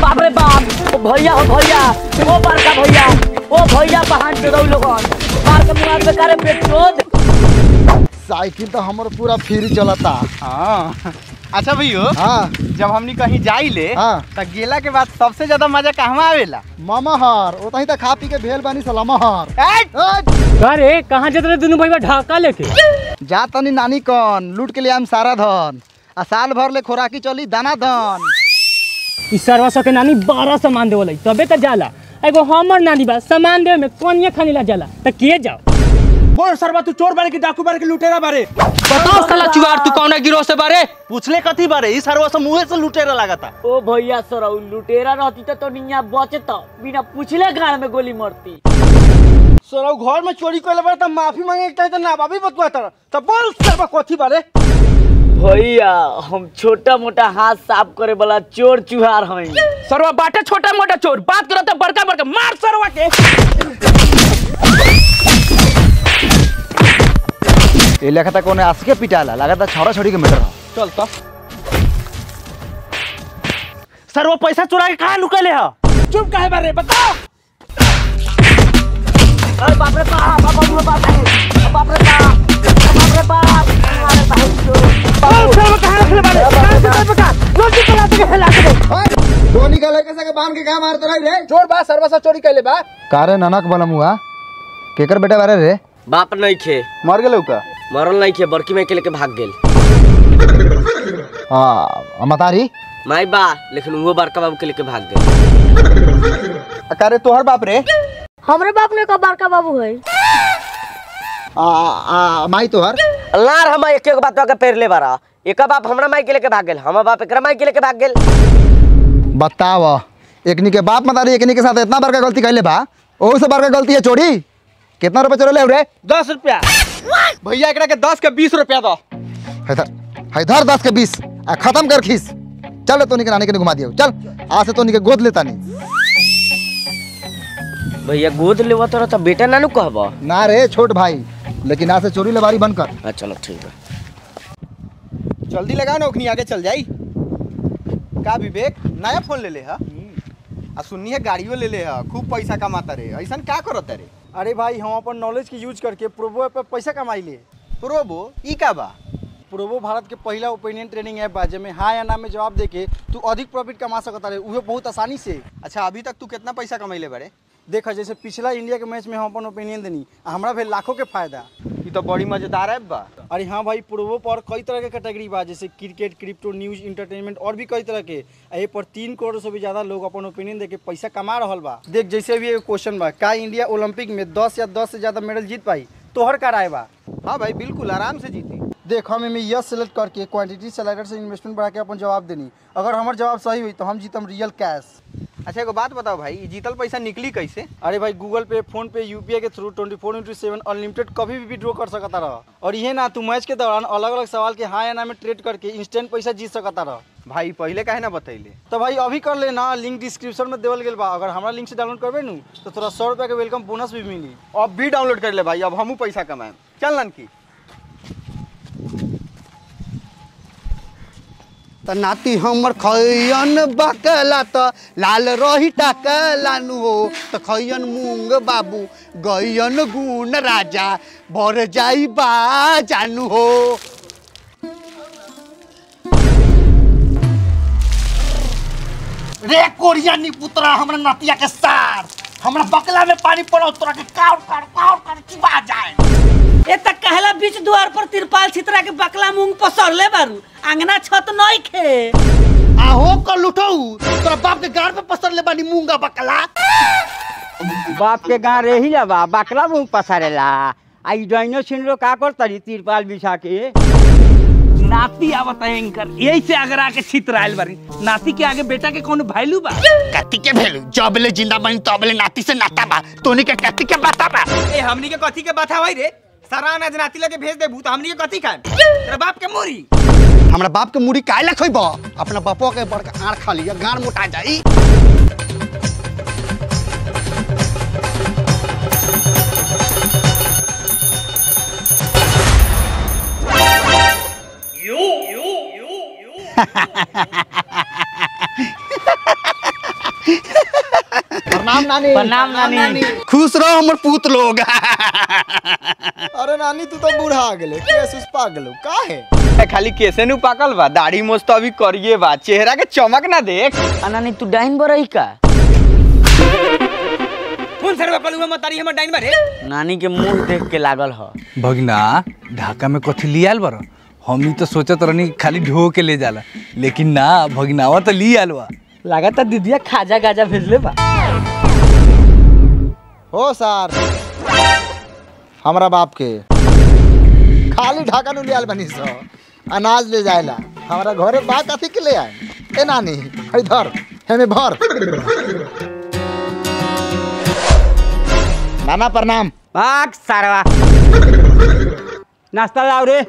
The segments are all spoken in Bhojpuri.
बाप रे बाप ओ भैया हो भैया ओ बड़का भैया ओ भैया बहान पे रहो लोगन मार के मुआर में करे पेट्रोल साइकिल तो हमर पूरा फ्री चलता हाँ अच्छा भैयो हाँ जब हमनी कहीं जाइले हाँ। त गेला के बाद सबसे ज्यादा मजा कहवा आवेला मामाहर ओतही तक खा पी के भेल बानी सलामहर ए, अरे कहाँ जाते रहे दोनों भाई ढाका लेके जा तनी नानी कन लूट के लिए हम सारा धन आ साल भर ले खोराकी चली दाना धन ई सरवा सके नानी बारह सामान देवल तबे तो जाला एगो हमर नानी बा सामान देवे में कोनिया खानी ला जाला त के जाओ बोल सरवा तू चोर बारे की डाकू बारे की लुटेरा बारे बताओ साला चुआर तू कौन गिरोह से बारे पूछले कथी बारे ई सरवा से मुंह से लुटेरा लागता ओ भैया सरौ लुटेरा रहती तो निया बचत बिना पूछले गाड़ में गोली मरती सरवा घर में चोरी कइले बारे त माफी मांगे के त ना बाबी बतवा तर त बोल सरवा कथी बारे भैया हम छोटा मोटा हाथ साफ करे वाला चोर चुहार हई सरवा बाटे छोटा मोटा चोर बात करो तो बड़का बड़का मार सरवा के ए लेखा तक कोने आस के पिटाला लागता छोड़ा छोड़ी के मैटर ह चल त सरवा पैसा चुरा के कहां लुकले ह चुप काहे बारे बताओ अरे बाप रे बाप बाप रे बाप बाप रे बाप बाप रे बाप अरे भाई बोल सरवा कहां रखले बारे कहां से बता रोटी चला के फैला के धोनी का लेके सके बांध के कहां मारत रही रे चोर बा सरवा से चोरी कइले बा कारे ननक बनमुआ केकर बेटा बारे रे बाप नहीं खे मर गेलौ का मरल नहीं खे बड़की माई के लेके भाग गेल हां मतारी माई बा लेकिन वो बड़का बाबू के लेके भाग गेल कारे तोहर बाप रे हमरे बाप ने का बड़का बाबू है आ आ माई तोहर लार हम एक एक बात के पेर ले बारा एक बाप हमरा माई के लेके भाग गेल हम बाप एकरा माई के लेके भाग गेल बताव एकनी के बाप मतारी एकनी के साथ इतना बड़का गलती कैले बा ओहू से बड़का गलती है चोरी कितना रुपए चोरे रे दस रुपया भैया एकरा के दस के बीस रुपया दो हैदर हैदर दस के बीस आ खत्म कर खीस चल तोनी के नानी के घुमा दियो चल आज से तोनी के गोद लेता नहीं भैया गोद लेवा तो रहता बेटा नानू कहबा ना रे छोट भाई लेकिन आज से चोरी लेबारी बंद कर हाँ चलो ठीक है जल्दी लगाओ ना ओखनी आगे चल जाई का विवेक नया फोन ले ले हा आ सुन्नी है गाड़ियों ले ले हा खूब पैसा कमाता रे ऐसा का करत रे अरे भाई हम अपन नॉलेज के यूज करके प्रोबो ऐप पे पैसा कमाई ले प्रोबो ई का बा प्रोबो भारत के पहला ओपिनियन ट्रेनिंग ऐप बा जेमे हाँ या ना में जवाब देके तू अधिक प्रॉफिट कमा सकता रहे उहे बहुत आसानी से अच्छा अभी तक तू कितना पैसा कमैले बारे देखा जैसे पिछला इंडिया के मैच में हम अपन ओपिनियन देनी आ हमरा भेल लाखों के फायदा ई तो बड़ी मजेदार ऐप बा अरे हाँ भाई प्रोबो पर कई तरह के कैटेगरी बा जैसे क्रिकेट क्रिप्टो न्यूज इंटरटेनमेंट और भी कई तरह के आ ये पर तीन करोड़ से भी ज्यादा लोग अपन ओपिनियन देके पैसा कमा रहल बा देख जैसे भी एक क्वेश्चन बा का इंडिया ओलंपिक में दस या दस से ज्यादा मेडल जीत पाई तोहर का राय बा हाँ भाई बिल्कुल आराम से जीती देख हम इनमें यस सेलेक्ट करके क्वांटिटी स्लाइडर से इन्वेस्टमेंट बढ़ा के अपन जवाब देनी अगर हमार जवाब सही हुई तो हम जीतम रियल कैश अच्छा एगो बात बताओ भाई ई जीतल पैसा निकली कैसे अरे भाई Google Pay PhonePe UPI के through twenty four into seven unlimited कभी भी विड्रॉ कर सकता रह और ये ना तू मैच के दौरान अलग अलग सवाल के हाँ या ना में ट्रेड करके इंस्टेंट पैसा जीत सकता रह भाई पहले काहे ना बतैले तो भाई अभी कर लेना लिंक डिस्क्रिप्शन में देवल गेल बा अगर हमारा लिंक से डाउनलोड करबे नू तो तोरा सौ रुपया के वेलकम बोनस भी मिली अब भी डाउनलोड कर ले भाई अब हमू पैसा कमाएम चल ननकी त नाती हमर खैयन बकला त लाल रही टाकलानु हो त खैयन मूंग बाबू गैयन गुण राजा भर जाई बा जानु हो रे कोरिया नी पुतरा हमरा नतिया के सार हमरा बकला में पानी पड़ो तोरा के काउर काउर काउर कर चिबा जाए ए त कहला बीच द्वार पर तिरपाल छितरा के बकला मूंग पसरले बारू अंगना छत नहीं खे आहो कर लुटऊ तोरा बाप के गाड़ पे पसर ले बानी मूंगा बकला बाप के गाँव रही बा बकला मुंह पसारेला आई डाइनो सिनरो का कर तरी तिरपाल बिछा के नाती आवत है इनकर यही से अगर आके छितराइल बारी नाती के आगे बेटा के कौन वैल्यू बा कति के भेलू जबले जिंदा बनी तबले नाती से नाता बा तोनी के कति के बाता बा ए हमनी के कथी के बात भाई रे सारा अनाज नाती लगे भेज देबू तो हमनी के कथी खाएम तेरा बाप के मोरी हमरा बाप के मुड़ी काहे ला खइब अपना बापो के बड़का आड़ खा लिया गाड़ मोटा जाई प्रणाम नानी प्रणाम नानी खुश रहो हमर पूत लोग अरे नानी तू तो बूढ़ा आ गेले केस उस पा गेलो काहे खाली केसे नु पाकल बा दाढ़ी मोछ तो अभी करिए बा चेहरा के चमक ना देख अनानी तू डाइन बरही का कौन सरवा कलुआ मतारी हमर डाइन बारे नानी के मुंह देख के लागल ह भगना ढाका में कथी लियाल बर हमनी तो सोचत रहनी खाली ढो के ले जाला लेकिन ना भगनावा तो लियाल बा लगातार दीदिया खाजा गाजा भेजले बा हो सर हमरा बाप के खाली ढाका नु लियाल बनी सो अनाज ले जाएला हमरा घरे बा कथी के ले आए ए नानी इधर हेमे भर नाना प्रणाम भाग सारवा नाश्ता लाओ रे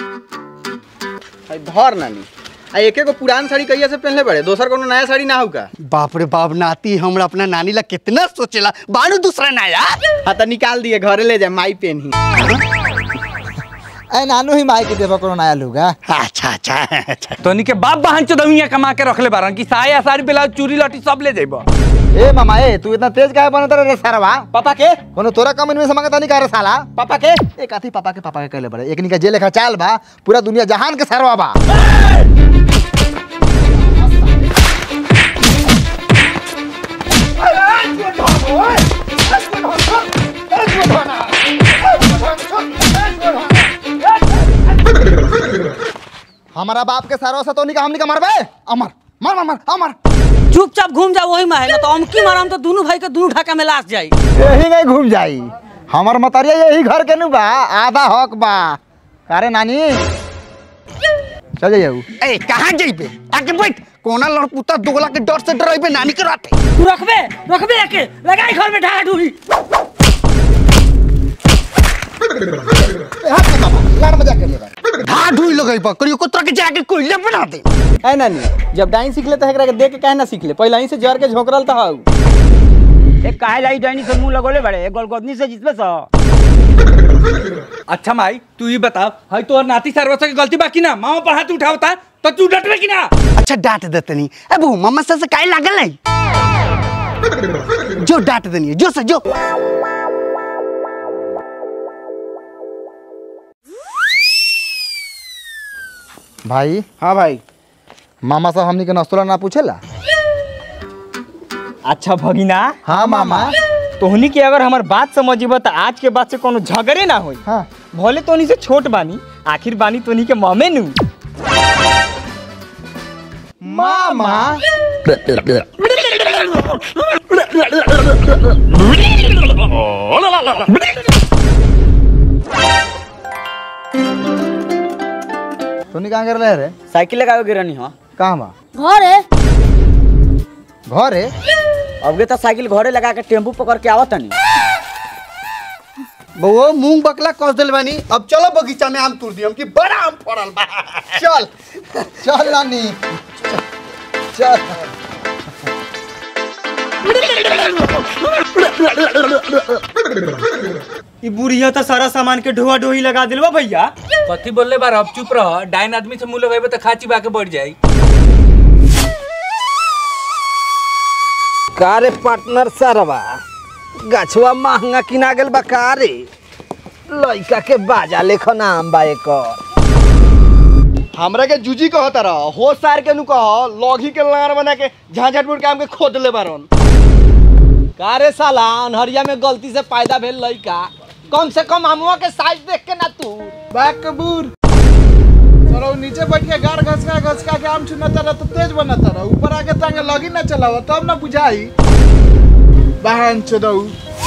आई धर नानी आ एके गो पुरान साड़ी कहिया से पहनले बड़े दोसर कोनो नया साड़ी ना हो का बाप रे बाप नाती हमरा अपना नानी ला कितना सोचेला बानू दूसरा ना यार हाँ तो निकाल दिए घरे ले जाए माई पेन ही ए नानू ही माई के देबो कोनो नया लुगा अच्छा अच्छा अच्छा तोनी के बाप बहन चोदविया कमा के रखले बारन कि साया साड़ी ब्लाउज चूड़ी लटी सब ले जाइबो ए मामा ए तू इतना तेज काहे बनत रे सरवा पापा के कोनो तोरा कम में समझ नहीं करे साला पापा के ए काथी पापा के पापा के कहले बड़े एकनी का जे लेखा चाल बा पूरा दुनिया जहान के सरवा बा हमारा बाप के सरवा से तो नहीं का हमनी का मरबे अमर मर मर मर अमर चुपचाप घूम जाओ वही में है ना तो अमकी माराम तो दोनों भाई के दोनों ढाका में लाश जाई यही नहीं घूम जाई हमर मतरिया यही घर के नु बा आधा हक बा अरे नानी चल जाइए ए कहाँ जइबे आके बैठ कोना लड़पुता दोगला के डर से डराइबे नानी के राते तू रखबे रखबे एके लगाई घर में ढाका ढूही लाड़ मजाक कर ले बा धा ढुई लगई बा करियो कोतरा के जाके कोइले बना दे है नानी जब डाइन सीख ले तो एकरा के देख के काहे ना सीख ले पहले ही से जर के झोकरल तो हाउ ए काहे लाई डाइनी से मुंह लगोले बड़े ए गोलगोदनी से जितबे सो अच्छा माई तू ही बता हई तोहर नाती सरवसा के गलती बा कि ना मामा पर हाथ उठावता तो तू डटबे कि ना अच्छा डांट देते नहीं ए बहू मम्मा से से काहे लागल नहीं जो डांट देनी है जो से जो भाई हाँ भाई मामा साहब हमनी के नस्तुला ना पूछेला अच्छा भगिना हाँ मामा तोहनी के अगर हमार बात समझिब तो आज के बाद से कोनो झगड़े ना होई हाँ भले तोहनी से छोट बानी आखिर बानी तोहनी के मामे नु मामा तूनी कहाँ कर रहे रे साइकिल लगावे गिरनी हो कहाँ बा घर है घर है अब तो साइकिल घरे लगा के टेम्पू पकड़ के आवत तनी बउआ मूंग बकला कस दिल बानी अब चलो बगीचा में आम तोड़ दियम कि बड़ा आम फड़ल बा चल चल नानी चल ई बुढ़िया तो सारा सामान के ढोआ ढोही लगा दिलवा भैया कथी बोलले बार अब चुप रह डाइन आदमी से मुंह लगाइबे तो खाची बाके बढ़ जाई कारे पार्टनर सरवा गछवा महंगा किना गेल बा कारे लइका के बाजा लेखो नाम बा एकर हमरा के जूजी कहता रह हो सार के नु कह लॉगी के लार बना के झांझटपुर काम के खोद ले बारन कारे साला अनहरिया में गलती से पैदा भेल लइका कम से कम हमवा के साइज देख के ना तू बैक कबूर सरो नीचे बैठ के गार घसका घसका के आम चुनता रह तो तेज बनता रह ऊपर आके तांगे लगी ना चलाव तब ना बुझाई बहन चोदऊ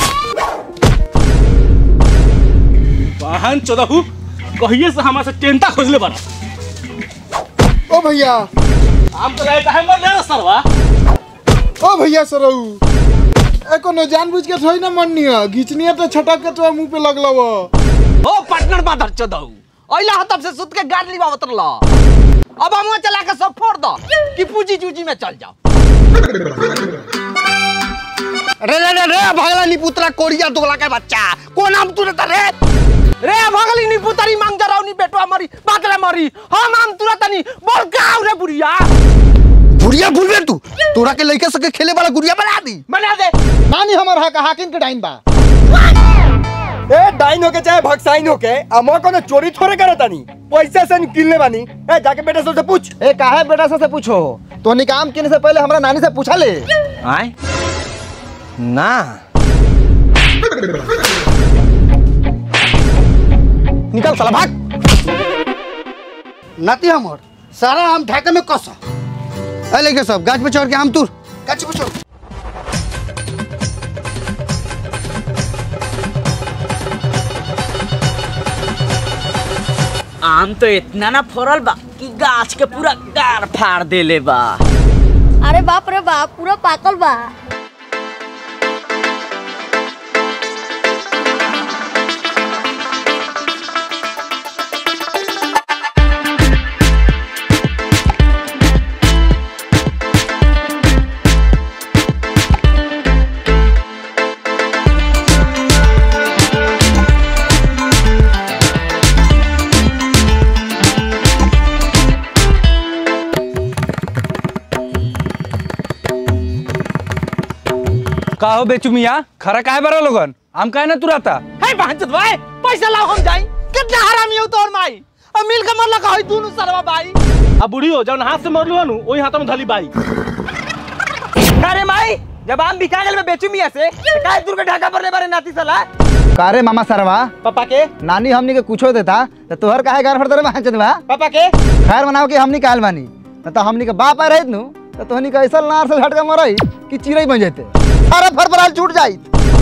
वाहन चोदहू कहिए से हमारे से टेंटा खोजले बना ओ भैया आम तो लाए काहे मर ले सरवा ओ भैया सरऊ ए कोनो जानबूझ के थोड़ी ना मननी है घिचनी है तो छटक के तो मुंह पे लगलो ओ पार्टनर बादर चोदऊ ओइला हतब से सुत के गाड़ लिबावत रह अब हमवा चला के सब फोड़ दो कि पूजी जूजी में चल जाओ रे रे रे रे भगला नी पुतरा कोरिया दोगला के बच्चा कौन आम तुरत रे रे भगली नी पुतरी मांग जराव नी बेटवा मरी बातरा मरी हम हम तुरंत नी बोल का रे बुढ़िया गुड़िया भूल गए तू तोरा के लड़के सके खेले वाला गुड़िया बना दी बना दे नानी हमर हक हाकिम के डाइन बा ए डाइन होके चाहे भक्साइन होके अमो कोनो चोरी थोड़े करता नहीं पैसा से निकलने बानी ए जाके बेटा से पूछ ए काहे बेटा से, से पूछो तो निकाम किने से पहले हमरा नानी से पूछा ले आए ना निकल साला भाग नाती हमर सारा आम ढाका में कस ए लेके सब गाछ पे चढ़ के आम तुर गाछ पे चढ़ आम तो इतना ना फरल बा कि गाछ के पूरा गार फाड़ देले बा अरे बाप रे बाप पूरा पाकल बा का हो बेचू मिया खरा काहे बरा लोगन आम काहे ना तुराता है बहनचोद भाई पैसा लाओ हम जाई कितना हरामी हो तोर माई अब मिल के मरला का है तू सरवा भाई आ बुढ़ी हो जौन हाथ से मरलू हनु ओही हाथ में धली बाई अरे माई जब आम बिका गेल में बेचू मिया से तो काहे दूर के ढाका पर ले बारे नाती साला कारे मामा सरवा पापा के नानी हमनी के कुछो देता तो तोहर काहे गार फड़ते रे भांचत बा पापा के खैर बनाओ कि हमनी काल बानी न तो हमनी के बाप आ रहित नु तो तोहनी के ऐसा नार से झटका मरई कि चिड़ै बन जेते सारा फरफराल छूट जाई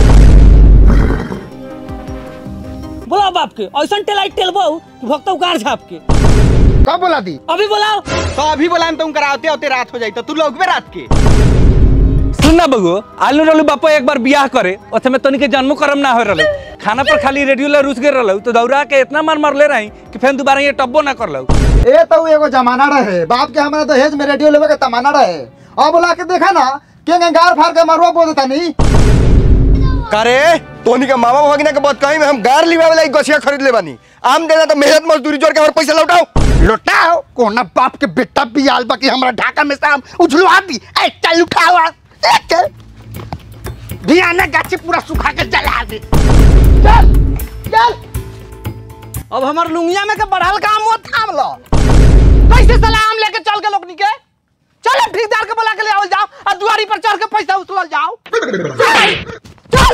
बोलाओ बाप के ऐसा टेलाई टेलबो कि भक्तो उगार झाप के कब बोला दी अभी बोलाओ तो अभी बोला तुम कराते होते रात हो जाई तो तू लोग रात के सुन ना बगो आलू रहलू बापा एक बार बियाह करे ओथे में तनी के जन्मो करम ना हो रहलू खाना पर खाली रेडियो ला रुस गए रहलू तो दौड़ा के इतना मार मार ले रही कि फिर दोबारा ये टब्बो ना कर लऊ ए तो एगो जमाना रहे बाप के हमरा दहेज में रेडियो लेवे के तमाना रहे अब बोला के देखा ना के गार फाड़ के मरवा बोल देता नहीं करे तोनी के मामा भगिना के बात कहीं में हम गार लिवा वाला गछिया खरीद ले बानी आम देना तो मेहनत मजदूरी जोड़ के हमारे पैसा लौटाओ लौटाओ कोना बाप के बेटा बियाल बाकी हमरा ढाका में शाम उछलवा दी ए चल उठावा ए चल धियाना गाछी पूरा सुखा के जला दे चल चल अब हमार लुंगिया में के बढ़ल काम वो थाम लो कैसे सलाम लेके चल के लोगनी के चल ठेकेदार के बुला के ले आवल जाओ और दुआरी पर चढ़ के पैसा उछलल जाओ चल चल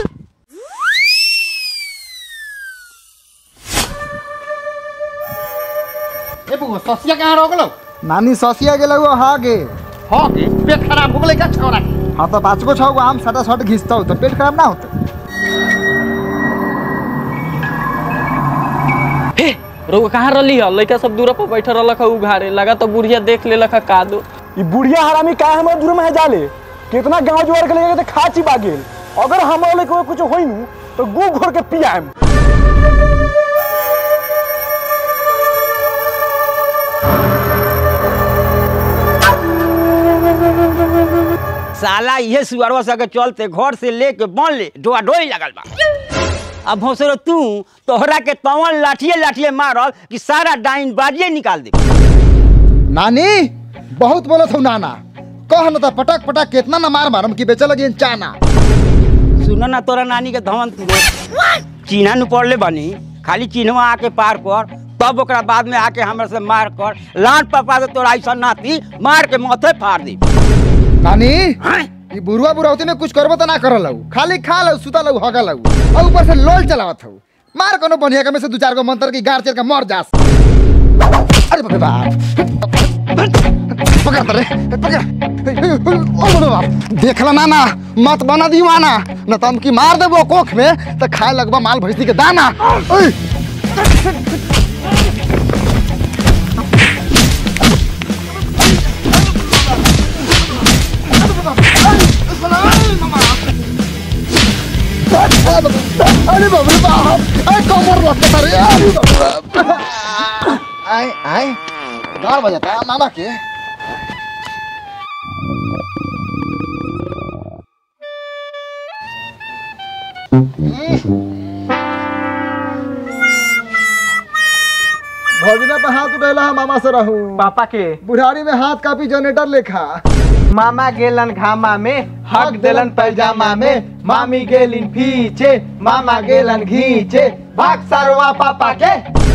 ए बुआ ससिया कहां रह गेलो नानी ससिया गेल वो हागे हो के पेट खराब हो गेलै का छोरा के हाँ तो पाँच गो छौ गो आम सटा सट घिसता तो पेट खराब ना होता रोग कहाँ रही है लड़का सब दूर पर बैठल रहलक है उघारे लगा तो बुढ़िया देख ले लखा का दो ई बुढ़िया हरामी का हमारे दूर में जाले कितना गांव जुआर के लेके तो खाची बागेल अगर हमारे लेके कुछ होई नु तो गु घोर के पियाम साला ये सुअरवा सके चलते घर से लेके बन ले डोआ डोई लगल बा अब भोसरो तू तोहरा के तवन लाठिए लाठिए मारल कि सारा डाइन बाजिए निकाल दे नानी बहुत बोलत हो नाना कह न तो पटक पटक कितना ना मार मारम कि बेचे लगी चाना सुनो ना तोरा नानी के धवन तुरे चिन्हा नु पड़ले बनी खाली चिन्हवा आके पार कर तब ओकरा बाद में आके हमरा से मार कर लाट पपा दे तोरा ऐसा नाती मार के माथे फाड़ दी नानी ई बुरुआ बुरावती में कुछ करबो तो ना कर लऊ खाली खा लऊ सुता लऊ हगा लऊ और ऊपर से लोल चलावत हो मार कोनो बढ़िया के में से दो चार गो मंत्र की गार चल के मर जास अरे बाप रे बाप पकड़ तरे पकड़ ओ बाप रे बाप देखला ना ना मत बना दीवाना न तो हम की मार देबो कोख में तो खाए लगबा माल भैंसी के दाना ओए अरे बाप रे बाप अरे कमर लगता रे अरे बाप रे बाप आए आए गाड़ बजाता है मामा के भौजना पे हाथ उठेला है मामा से रहूं पापा के बुढ़ारी में हाथ कापी जनरेटर लेखा मामा गेलन घामा में हक देलन पैजामा में मामी गेलिन पीछे मामा गेलन घीचे भाग सरवा पापा के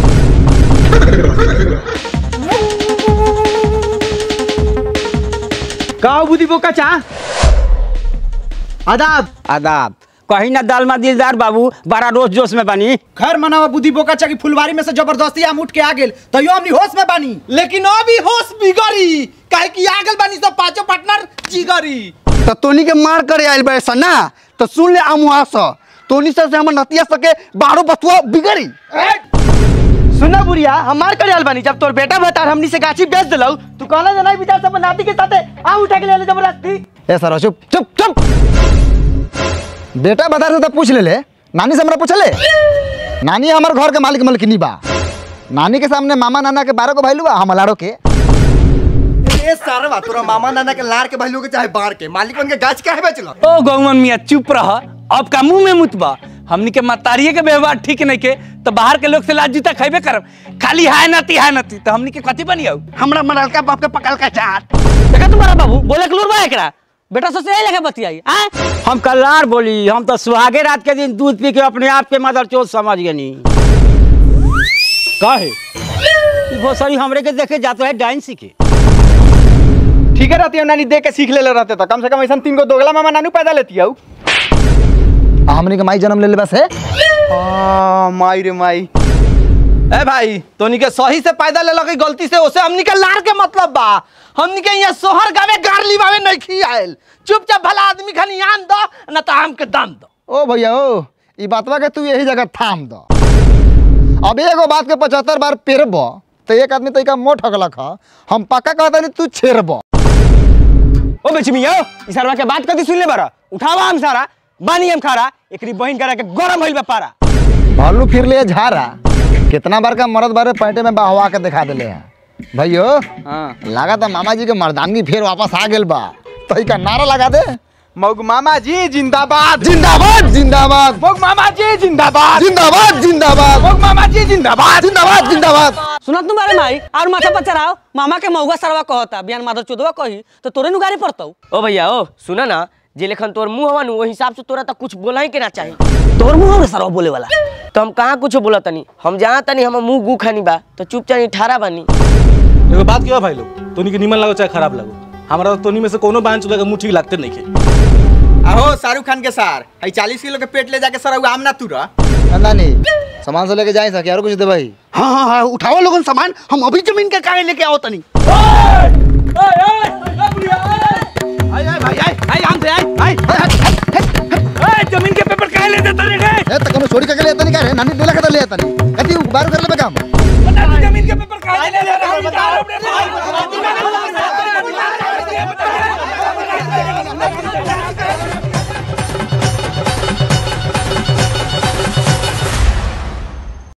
का बुद्धि बोका चा आदाब आदाब कहीं ना दाल में दिलदार बाबू बड़ा रोज जोश में बनी खैर मनावा बुद्धि बोका चा की फुलवारी में से जबरदस्ती आम उठ के आ गेल तो यो हमनी होश में बानी लेकिन अभी होश बिगड़ी काहे कि आ गेल बानी सब पांचों पार्टनर जिगरी तो तोनी के मार करे आयल बे ना तो सुन ले अमुआ स तोनी से हमर नतिया सके बारो बतुआ बिगड़ी सुना बुढ़िया हमार करे आल बानी जब तोर बेटा बता हमनी से गाछी बेच दिलौ तू कहना जना विचार सब नाती के साथे आम उठा के ले ले जबरदस्ती ए सर चुप चुप चुप बेटा बता से तो पूछ ले ले नानी से हमरा पूछ ले नानी हमार घर के मालिक मलकिनी बा नानी के सामने मामा नाना के बारह को भाई बा हम लाड़ो के ए सारवा तोरा मामा नाना के लार के भाई के चाहे बार के मालिक बन के गाछ काहे बेचलो ओ गौमन मियाँ चुप रह अब का मुंह में मुतबा हमनी के मतारिये के व्यवहार ठीक नहीं के तो बाहर के लोग से लाज जूता खैबे करब खाली हाय नती हाय नती तो हमनी के कथी बनियो हमरा मरलका बाप के पकल का चाट देखा तुम्हारा बाबू बोले के लूर बा एकरा बेटा से यही लगे बतियाई आ हम कल्लार बोली हम तो सुहागे रात के दिन दूध पी के अपने आप के मदर चोट समझ गनी काहे वो सरी हमरे के देखे जाते है डाइन सीखे ठीक है रहती है नानी देख के सीख ले रहते तो कम से कम ऐसा तीन गो दोगला मामा नानू पैदा लेती है हमनी के माई जन्म ले ले बस है माई रे माई ए भाई तोनी के सही से पैदा ले लगी गलती से ओसे हमनी के लार के मतलब बा हमनी के यहाँ सोहर गावे गारली बावे नहीं खी आयल चुपचाप भला आदमी खानी आन दो न तो आम के दाम दो ओ भैया ओ ई बातवा के तू यही जगह थाम दो अब एगो बात के पचहत्तर बार पेरब तो एक आदमी तरीका मोट हकलक ह हम पक्का कहता नहीं तू छेड़ब ओ बेच मिया ई सरवा के बात कथी सुन ले बारा उठावा हम सारा बानी हम खारा एकरी बहिन करा के गरम होइल बा पारा भालू फिर ले झारा कितना बार का मर्द बारे पैंटे में बहवा के दिखा दिले हैं भैयो लगा था मामा जी के मर्दानगी फिर वापस आ गेल बा तो का नारा लगा दे मौग मामा जी जिंदाबाद जिंदाबाद जिंदाबाद मौग मामा जी जिंदाबाद जिंदाबाद जिंदाबाद मौग मामा जी जिंदाबाद जिंदाबाद जिंदाबाद सुनत तुम बारे माई और माथा पर चढ़ाओ मामा के मौगा सरवा कहता बियान माधव चोदवा कही तो तोरे नु गाड़ी पड़तौ ओ भैया ओ सुना ना जे लेखन तोर मुंह हवा नु वही हिसाब से तोरा तो कुछ बोला ही के ना चाहिए तोर मुंह में सरवा बोले वाला तो हम कहाँ कुछ बोला तनी हम जहाँ तनी हम मुंह गु खानी बा तो चुपचाप ठारा बानी एगो बात क्यों भाई लोग तोनी के निमन लगो चाहे खराब लगो हमारा तो तोनी में से कोनो बांच लगे मुंह ठीक लगते नहीं के आहो शाहरुख खान के सार हई चालीस किलो के पेट ले जाके सर आम ना तुरा नानी सामान से लेके जाए सके और कुछ दे भाई हाँ हाँ हाँ उठाओ लोगन सामान हम अभी जमीन के कागज लेके आओ तनी जमीन के पेपर काहे लेते तने रे ए त कोनो छोड़ी के ले तनी का रे नानी देला के ले तनी कति बार कर ले काम जमीन के पेपर काहे ले